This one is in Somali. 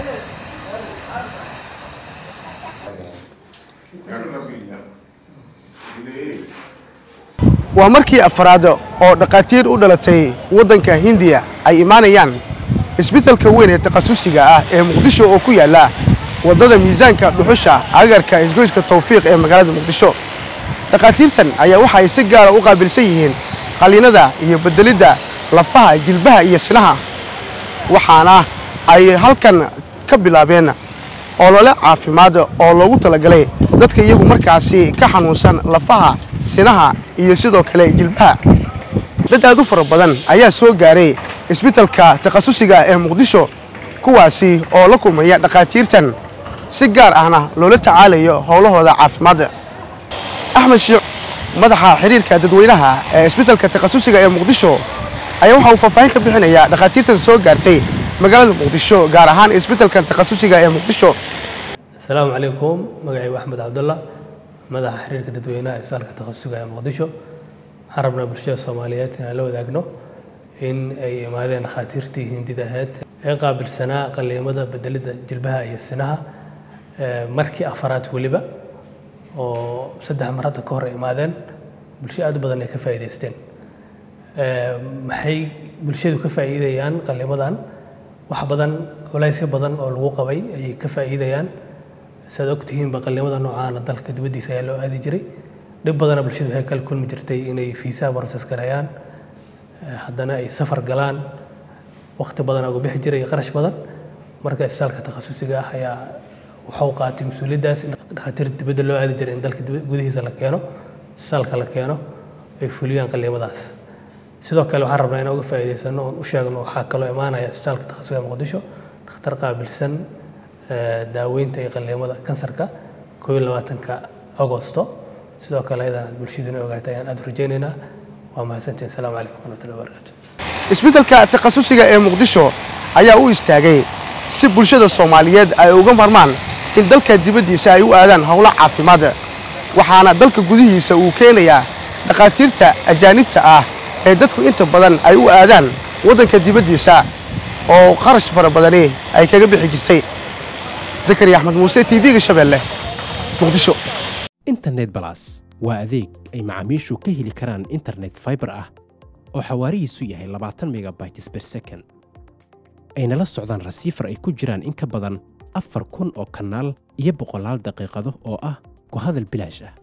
waa markii afraad oo dhakhaatiir u dhalatay waddanka hindiya ay imaanayaan isbeddelka weyn ee takhasusiga ah ee muqdisho oo ku yaalla waddada miisaanka dhuxusha agarka isgoyska tawfiiq ee magaalada muqdisho dhakhaatiirtan ayaa waxa ay si gaara u qaabilsan yihiin qalliinada iyo beddelidda lafaha jilbaha iyo sinaha waxaana ay halkan ka bilaabeen olole caafimaad oo loogu talagalay dadka iyagu markaasi ka xanuunsan lafaha sinaha iyo sidoo kale jilbaha dad aad u fara badan ayaa soo gaaray isbeddelka takhasusiga ee muqdisho kuwaasi oo la kulmaya dhakhaatiirtan si gaar ahna loola tacaalayo howlahooda caafimaadda axmed shiic madaxa xiriirka dadweynaha ee isbeddelka takhasusiga ee muqdisho ayaa waxa uu faahfaahin ka bixinayaa dhakhaatiirtan soo gaartay magaalada muqdisho gaar ahaan isbeddelkan takhasusiga ee muqdisho asalaamu calaykum magacaygu axmed cabdalla madaxa xiriirka dadweynaha isbitaalka takhasusiga ee muqdisho waxaan rabnaa bulshada soomaaliyeed inaan la wadaagno in ay imaadeen dhakhaatiirtii hindida ahayd ee qaabilsanaa qalliimada bedelida jilbaha iyo sinaha markii afaraad weliba oo saddex mar hadda ka hor ay imaadeen bulsho aad u badan ay ka faa'iidaysteen maxay bulshadu ka faa'iidayaan qalliimadan wax badan culaysyo badan oo lagu qabay ayay ka faa'iidayaan saad ogtihiinba qalliimada noocaana dalka dibaddiisa ayaa loo aadi jiray dhib badana bulshadu waxay kala kulmi jirtay inay fiisaha process gareeyaan haddana ay safar galaan waqti badan uga bixi jiray iyo qarash badan marka isbitaalka takhasusiga ah ayaa waxau qaatay mas-uuliyaddaas in dhakhaatiir dibadda loo aadi jiray in dalka gudihiisa la keeno isbitaalka la keeno ay fuliyaan qalliimadaas sidoo kale waxaan rabnaa inaan uga faa'iidaysano oon u sheegno waxaa kaloo imaanaya isbitaalka takhasusiga muqdisho dhakhtar qaabilsan daaweynta iyo qalliimada kansarka koob iyo labaatanka agosto sidoo kale ayadana aad bulshaduna ogaatay ayaan aad u rajaynaynaa waa mahadsantihin asalaamu calaykum waraxmatullahi wabarakaatu isbeddelka takhasusiga ee muqdisho ayaa u istaagay si bulshada soomaaliyeed ay uga marmaan in dalka dibaddiisa ay u aadaan howlo caafimaad waxaana dalka gudihiisa uu keenayaa dhakhaatiirta ajaanibta ah ee dadku inta badan ay u aadaan waddanka dibaddiisa oo qarash fara badani ay kaga bixi jirtay zakariya axmed muuse t v-ga shabeelle muqdisho internet balas waa adeeg ay macaamiishu ka heli karaan internet faibar ah oo xawaarihiisu yahay labaatan megabytes ber second ayna la socdaan rasiifar ay ku jiraan in ka badan afar kun oo kanaal iyo boqolaal daqiiqado oo ah ku hadal bilaash ah